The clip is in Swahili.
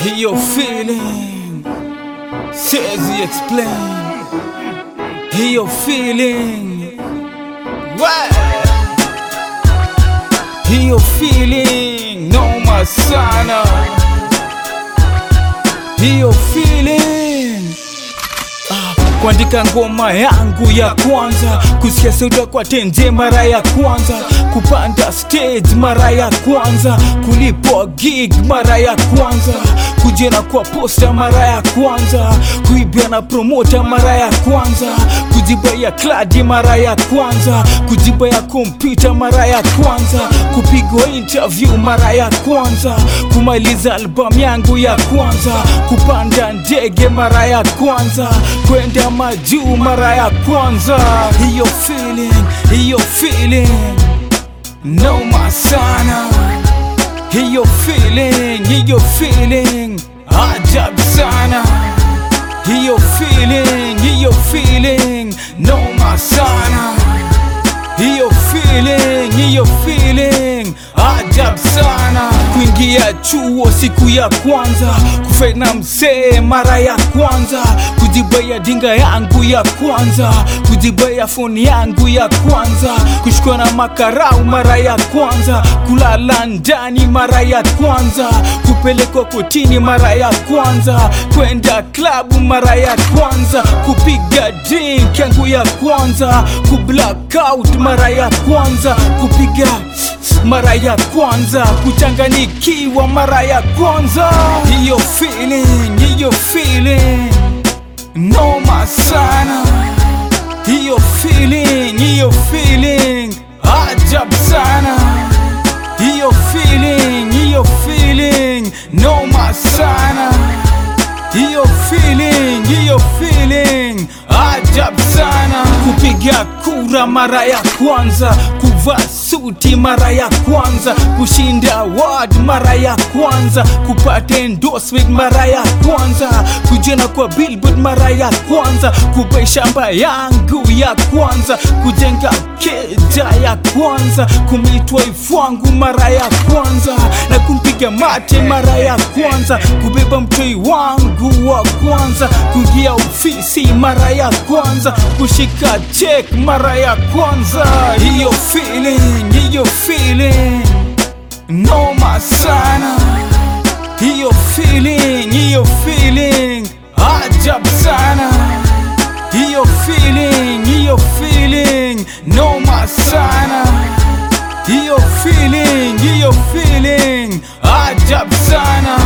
hiyo feeling siwezi explain hiyo feeling Wa- hiyo feeling noma sana hiyo feeling kuandika ngoma yangu ya kwanza, kusikia sauti kwa tenje mara ya kwanza, kupanda stage mara ya kwanza, kulipwa gig mara ya kwanza, kujena kwa posta mara ya kwanza, kuibia na promota mara ya kwanza, kujibaya kladi mara ya kwanza, kujibaya kompyuta mara ya kwanza, kupigwa interview mara ya kwanza, kumaliza albamu yangu ya kwanza, kupanda ndege mara ya kwanza, kwenda majuu mara ya kwanza. Hiyo feeling, hiyo feeling noma sana. Hiyo feeling, hiyo feeling ajabu sana. Hiyo feeling, hiyo feeling noma sana. Hiyo feeling, hiyo feeling ajabu sana. Kuingia chuo siku ya kwanza, kufena msee mara ya kwanza, kujibaya dinga yangu ya kwanza, kujibaya foni yangu ya kwanza, kushikwa na makarau mara ya kwanza, kulala ndani mara ya kwanza, kupelekwa kotini mara ya kwanza, kwenda klabu mara ya kwanza, kupiga drink yangu ya kwanza, kublackout mara ya kwanza, kupiga mara ya kwanza, kuchanganikiwa mara ya kwanza. Hiyo feeling, hiyo feeling noma sana. Hiyo feeling, hiyo feeling ajabu sana. Hiyo feeling, hiyo feeling noma sana. Hiyo feeling, hiyo feeling ajabu sana. Kupiga kura mara ya kwanza, kuvaa suti mara ya kwanza, kushinda award mara ya kwanza, kupata endorsement mara ya kwanza, kujena kwa billboard mara ya kwanza, kubai shamba yangu ya kwanza, kujenga keja ya kwanza, kumitwa ifwangu mara ya kwanza, na kumpiga mate mara ya kwanza, kubeba mtoi wangu wa kwanza, kuingia ofisi mara ya kwanza, kushika check mara ya kwanza. Hiyo feeling, hiyo feeling noma sana. Hiyo feeling, hiyo feeling ajabu sana. Hiyo feeling, hiyo feeling noma sana. Hiyo feeling, hiyo feeling ajabu sana.